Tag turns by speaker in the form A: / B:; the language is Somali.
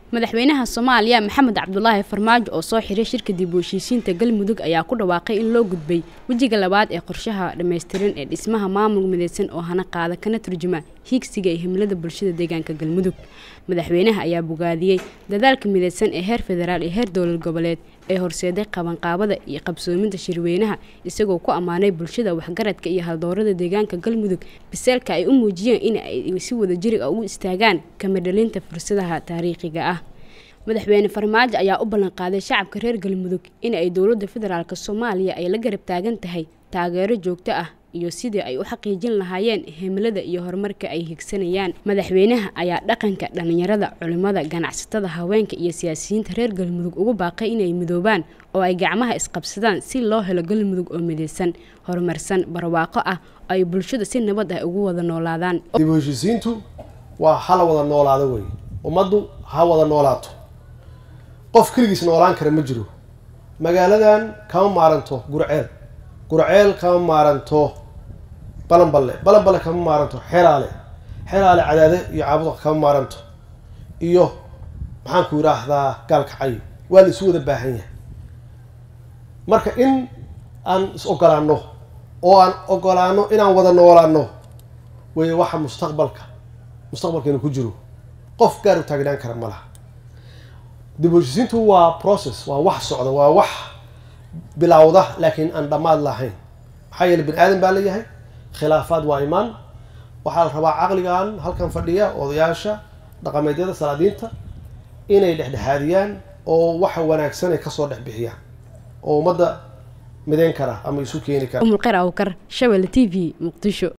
A: madaxweynaha soomaaliya maxamed cabdulaahi farmaajo oo soo xiray shirka dib u heshiisiinta galmudug ayaa ku dhawaaqay in loo gudbay wejiga labaad ee qorshaha dhammaystiran ee dhismaha maamul midaysan oo hana qaada kana turjuma hiigsiga iyo himilada bulshada deegaanka galmudug madaxweynaha ayaa bogaadiyey dadaalka midaysan ee heer federaal iyo heer dowlad goboleed ee horseeday qabanqaabada iyo qabsoominta shirweynaha isagoo ku ammaanay bulshada waxgaradka iyo haldoorada deegaanka galmudug biseelka ay u muujiyeen in ay si wadajiriga ugu istaagaan kamadhalinta fursadaha taariikhiga ah madaxweyne farmaajo ayaa u ballanqaaday shacabka reer galmudug in ay dowladda federaalk soomaaliya ay la garab taagan tahay taageero joogto ah iyo sidii ay u xaqiijin lahaayeen himilada iyo horumarka ay higsanayaan madaxweynaha ayaa dhaqanka dhallinyarada culimmada ganacsatada haweenka iyo siyaasiyiinta reer galmudug ugu baaqay inay midoobaan oo ay gacmaha isqabsadaan si loo helo galmudug oo midaysan horumarsan barwaaqo ah oo ay bulshada si nabad ah ugu wada noolaadaan
B: dib u heshiisiintu waa hala wada noolaado wey ummaddu ha wada noolaato qof keligiis noolaan kara ma jiro magaaladan kama maaranto gurceel gurceel kama maaranto balanballe balanballe kama maaranto xeraale xeraale cadaade iyo caabuda kama maaranto iyo maxaanku yidhaahdaa gaalkacay waa la isu wada baahan yahay marka in aan is ogolaano oo aan ogolaano inaan wada noolaano wey waxa mustaqbalka mustaqbalkeena ku jiro qof gaar u taagnaan kara ma laha dib u heshisiintu waa process waa wax socda waa wax bilowda laakiin aan dhammaad lahayn maxaa yeele bani aadan baa leeyahay khilaafaad waa imaan waxaa la rabaa caqligan halkan fadhiya odayaasha dhaqameedyada salaadiinta inay dhexdhexaadiyaan oo waxa wanaagsan ay kasoo dhex bixiyaan oo ummadda midayn kara ama isu keeni kara
A: umulqer awkar shabelle t v muqdisho